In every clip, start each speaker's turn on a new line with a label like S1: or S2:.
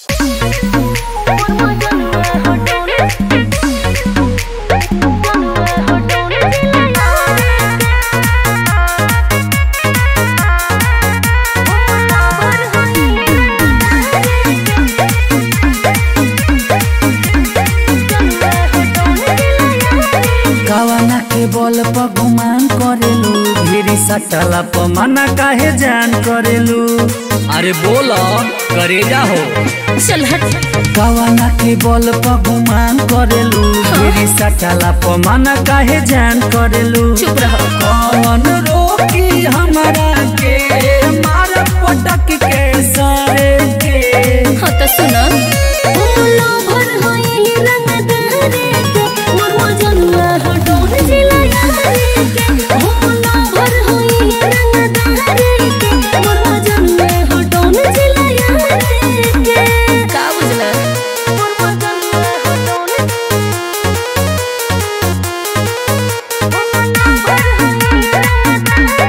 S1: कवना के बल पर गुमान करेलू ढेरी सटला पर मना काहे जान करेलू
S2: अरे बोलो करेजा हो
S3: चल हट
S1: कवना के बल पर गुमान करेलू ढेरी सटला पर मना काहे जान करेलू
S3: चुप रहो
S1: कौन रोकी हमारा के मार पटक के सारे के
S3: हाँ तो सुनो भर होई रंग दहरे के मोर मजनुआ हो डोन जिला यारे के भोला भर होई रंग दहरे के मोर मजनुआ हो डोन जिला यारे के का बुझला मोर मजनुआ हो डोन भोला भर होई रंग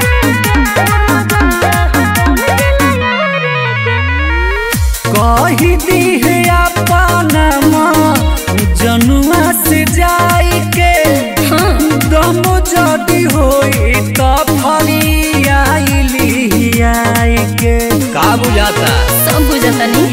S1: कही दी है अपना माँ जनुआ से जाई के दम जदी होई त फली आईली आई के
S2: का बुझाता
S3: सब बुझतनी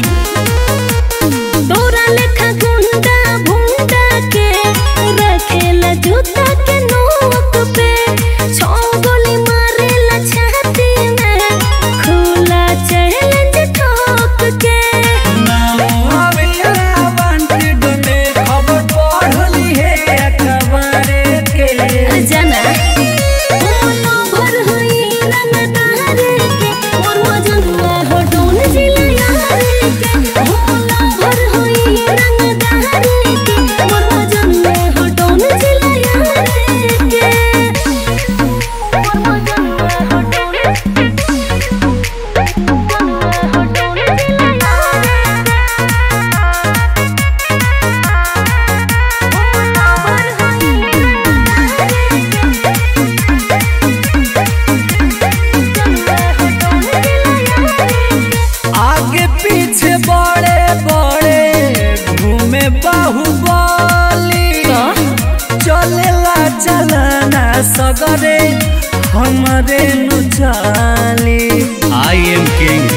S3: तोरा लेखा गुंडा भुंडा के रखेला जूता के नोक पे छौ गोली मारेला छाती में खुला चैलेंज ठोक के
S1: नाम अवेला वांटेड में खबर पढ़ली है अखबारे के
S3: जाना बोलो भर होई रंग दहरे के मोर मजनुआ हो डोन जिला यारे के बोलो भर होई रंग दहरे के मोर मजनुआ हो डोन जिला यारे के मोर मजनुआ हो डोन हो डोन जिला
S1: आगे पीछे बड़े बड़े घूमे बाहुबली चलेला चलना सगरे हमरे नु चाली
S2: आई एम किंग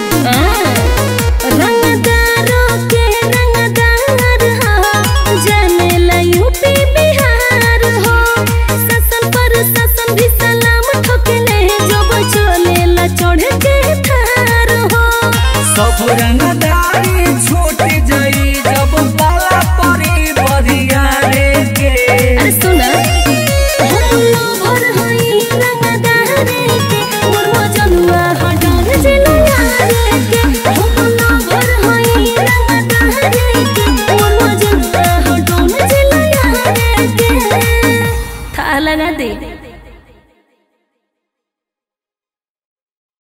S3: रंगदारों के रंगदार हो जनेला यूपी बिहार हो ससन पर ससन भी सलाम ठोकले जब चलेला चढ़ के थार हो
S1: सब रंगदारी छूट जाई जब पाला परी बधिया रे के
S3: अरे सुना हमलो भर होई रंगदारे के मोर मजनुआ हो डोन जिला यारे के हमलो भर होई रंगदारे के मोर मजनुआ हो डोन जिला यारे के था लगा दे